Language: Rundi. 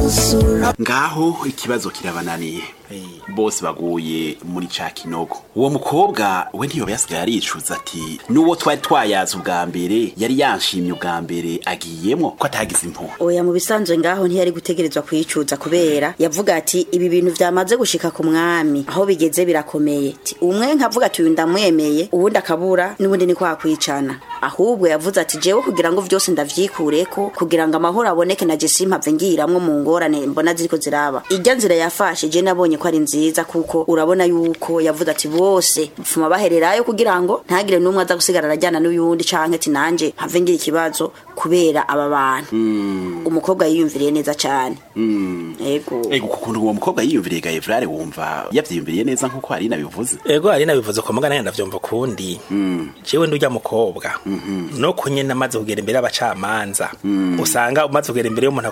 ngaho ikibazo kirabananiye bose baguye muri ca kinogo uwo mukobwa we ntiyoba yasigaye aricuza ati n'uwo twari twayaze ubwa mbere yari yanshimye ubwa mbere agiyemwo ko atagize impuhwe oya mu bisanzwe ngaho ntiyari gutegerezwa kuyicuza kubera yavuga ati ibi bintu vyamaze gushika ku mwami aho bigeze birakomeye Ati, umwe nkavuga ati uyu ndamwemeye uwundi akabura n'ubundi ni kwa kwicana ahubwo yavuze ati jewe kugira ngo vyose ndavyikureko kugira ngo amahoro aboneke na je simpave ngiramwo mu ngorane mbona ziriko ziraba irya nzira yafashe je nabonye ko ari nziza kuko urabona yuko yavuze ati bose bufuma bahererayo kugira ngo ntagire n'umwe aza gusigara arajyana n'uyundi canke ati nanje mpave ngira ikibazo kubera aba bantu umukobwa yiyumviriye neza cane ego ego kukuntu uwo mukobwa yiyumviriye gaevrare wumva yavyiyumviriye neza nk'uko hari nabivuze ego hari nabivuze ko mugana yenda vyumva kundi jewe ndurya mukobwa no kunye namaze kugera imbere y'abacamanza usanga umaze kugera imbere y'umuntu